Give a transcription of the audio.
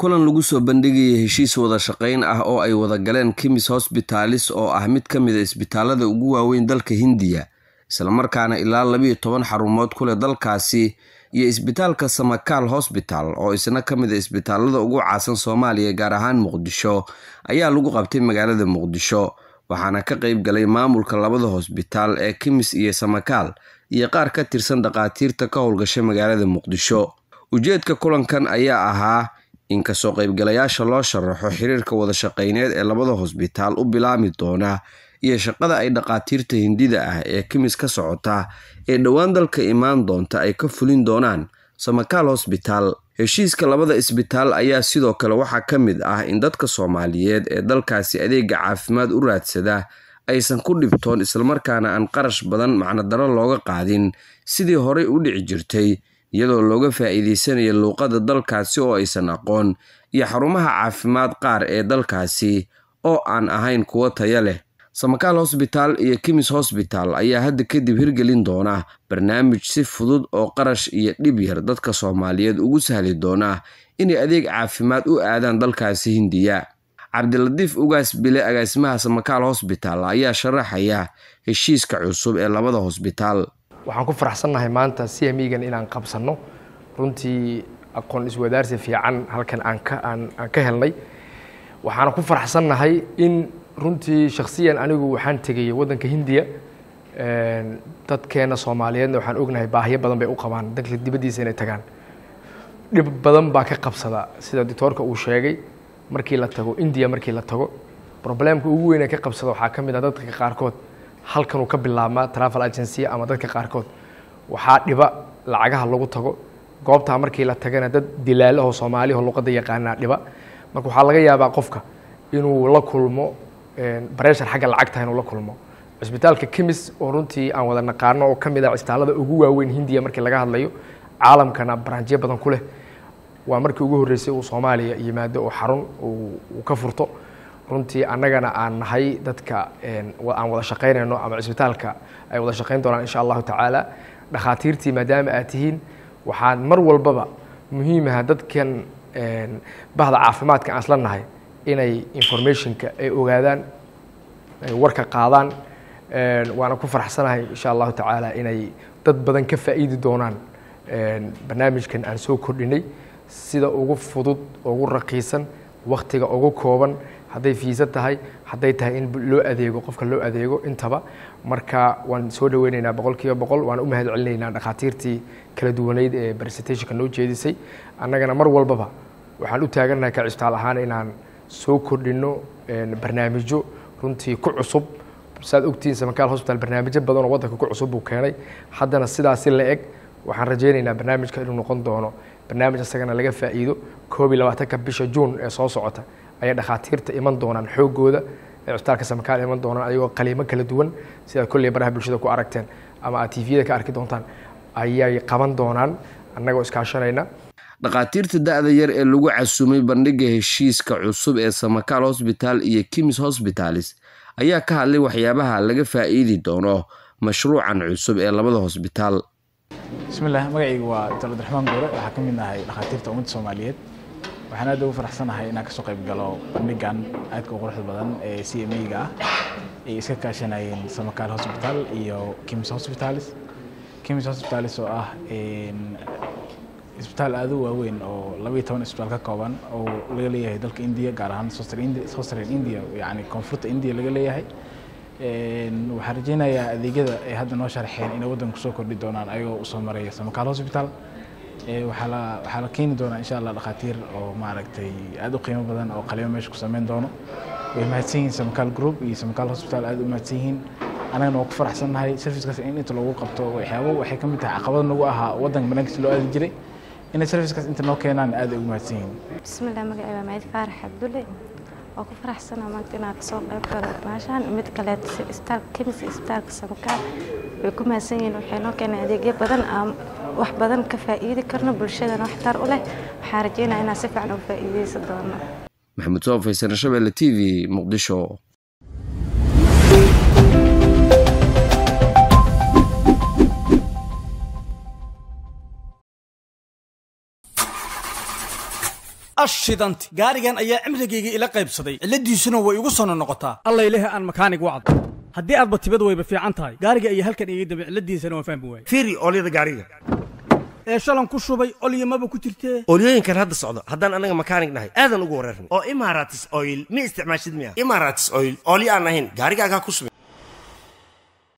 kulan lagu soo bandhigayay heshiis wada shaqayn ah oo ay wada galeen kimis hosbitalis oo ah mid ka mid a isbitaalada ugu waaweyn dalka hindiya islamarkaana ilaa labiyo toban xarumood ku leh dalkaasi iyo isbitaalka samakaal hosbital oo isna ka mid a isbitaalada ugu caasan soomaaliya gaar ahaan muqdisho ayaa lagu qabtay magaalada muqdisho waxaana ka qayb galay maamulka labada hosbitaal ee kimis iyo samakaal iyo qaar ka tirsan dhakhaatiirta ka howlgasha magaalada muqdisho ujeedka kulankan ayaa ahaa in kasoo qaybgalayaasha loo sharaxo xiriirka wada shaqayneed ee labada hosbitaal u bilaami doona iyo shaqada ay dhakhaatiirta hindida ah ee kimis ka socota ee dhowaan dalka imaan doonta ay ka fulin doonaan samakaal hosbitaal heshiiska labada isbitaal ayaa sidoo kale waxaa ka mid ah in dadka soomaaliyeed ee dalkaasi adeega caafimaad u raadsada aysan ku dhibtoon islamarkaana aan qarash badan macnodaro looga qaadin sidii horey u dhici jirtay iyadoo looga faa'iideysanaya luuqadda dalkaasi oo aysan aqoon iyo xarumaha caafimaad qaar ee dalkaasi oo aan ahayn kuwo taya leh samakaal hosbitaal iyo kimis hosbital ayaa hadda kadib hirgelin doona barnaamij si fudud oo qarash iyo dhib yar dadka soomaaliyeed ugu sahli doona inay adeeg caafimaad u aadaan dalkaasi hindiya cabdilatiif ugaas bile agaasimaha samakaal hosbital ayaa sharaxaya heshiiska cusub ee labada hosbitaal waxaan ku faraxsannahay maanta c m egan inaan qabsanno runtii aqoon iswadaarsi fiican halkan aan ka aan aan ka helnay waxaana ku faraxsannahay in runtii shakhsiyan anigu waxaan tegay waddanka hindiya dadkeena soomaaliyeedna waxaan ognahay baahiyo badan bay u qabaan dalka dibaddiisa inay tagaan dhib badan baa ka qabsada sida doctoorka uu sheegay markii la tago indiya markii la tago problemka ugu weyn ee ka qabsada waxaa ka mid ah dadka qaarkood halkan uu ka bilaabmaa travel agency ama dadka qaarkood waxaa dhiba lacagaha lagu tago goobtaa markii la tagana dad dilaalahoo soomaaliho luqadda yaqaanaa dhiba marka waxaa laga yaabaa qofka inuu la kulmo bareshar xagga lacagta inuu la kulmo cisbitaalka kimis oo runtii aan wada naqaano oo ka mid ah cisbitaalada ugu waaweyn hindiya markii laga hadlayo caalamkana baraanjiyo badan ku leh waa markii ugu horreysay uu soomaaliya yimaado oo xarun uu ka furto runtii annagana aan nahay dadka aan wada shaqaynayno ama cisbitaalka ay wada shaqayn doonaan insha allahu tacaala dhakhaatiirtii maadaama aad tihiin waxaan mar walbaba muhiimaha dadkan bahda caafimaadka aan isla nahay inay informationka ay ogaadaan ay warka qaadaan waana ku faraxsanahay insha allahu tacaala inay dad badan ka faa'iidi doonaan barnaamijkan aan soo kordhinay sida ugu fudud ugu raqiisan waktiga ugu kooban hadday fiisa tahay hadday tahay in loo adeego qofka loo adeego intaba marka waan soo dhaweyneynaa boqol kiiba boqol waan u mahad celinaynaa dhakhaatiirtii kala duwaneyd ee presentationka noo jeedisay annagana mar walbaba waxaan u taagannahay ka cisbitaal ahaan inaan soo kordhinno barnaamijyo runtii ku cusub saad ogtihiin samakaal hosbital barnaamijyo badan oo waddanka ku cusub buu keenay haddana sidaasi la eg waxaan rajaynaynaa barnaamijka inuu noqon doono barnaamij isagana laga faa'iido koob iyo labaatanka bisha juun ee soo socota ayay dhakhaatiirta iman doonaan xoogooda ee cisbitaalka samakaal iman doonaan ayagoo qaliimo kala duwan sidaad kolley baraha bulshada ku aragteen ama aad tviyada ka arki doontaan ayay qaban doonaan annagoo iskaashanayna dhakhaatiirta da-da yar ee lagu casumay bandhigga heshiiska cusub ee samakaal hosbitaal iyo kimis hosbitalis ayaa ka hadlay waxyaabaha laga faa'iidi doono mashruucan cusub ee labada hosbitaal bismillaah magacaygu waa doctor abdiraxmaan goore waxaa ka mid nahay dhakhaatiirta ummadda soomaaliyeed waxaan aad ugu faraxsanahay inaan kasoo qayb galo bandhigan aadka u quruxda badan ee c m a-ga ah ay iska kaashanayeen samakaal hosbital iyo kimis hosbitalis kimis hosbitalis oo ah isbitaal aad u waaweyn oo labaiyo toban isbitaal ka kooban oo laga leeyahay dalka indiya gaar ahaan southern india yani koonfurta indiya laga leeyahay waxaan rajeynayaa adeegyada ay hadda noo sharxeen inay waddanku soo kordhi doonaan ayagoo usoo maraya samakaal hosbital waxaa la waxaa la keeni doonaa insha allah dhakhaatiir oo maaragtay aad u qiimo badan oo qalimo meesha ku sameyn doono way mahadsan yihiin samakaal group iyo samakaal hosbital aad u mahadsan yihiin annagana waa ku faraxsannahay servicekaas in inta lagu qabto waxyaabo waxay ka mid tahay caqabad nagu ahaa waddanka banaankiisa loo aadi jiray inay servicekaas inta noo keenaan aad ay ugu mahadsan yihiin bismillah magacay waa maciid faarax cabdulle oo ku faraxsanaa maanta inaan kasoo qayb galo maashaan mid kaleet isbitaalka kemis isbitaalka samakaal way ku mahadsan yihiin waxay noo keenay adeegyo badan aan wax badan ka faa'iidi karno bulshadana waxtar u leh waxaan rajeynaya inaan si fiican uga faa'iideysan doono maxamed soo faysana shabeelle t v muqdisho ashidanti gaarigan ayaa cimrigayga ila qaybsaday cilladiisuna way igu sono noqotaa allayleh aan makaanig wacd haddii aadba tibad wayba fiican tahay gaariga iyo halkan iga dambe cilladiisana waan fahmi waaye fiiri oolyada gaariga ee shalan ku shubay olyamaba ku jirtee oolyooyinkan hadda socdo haddaan anaga makaanig nahay aadan ugu wareerna oo imaratis oil ma isticmaashid miya imaratis oil oolyo aan ahayn gaarigaagaa ku subin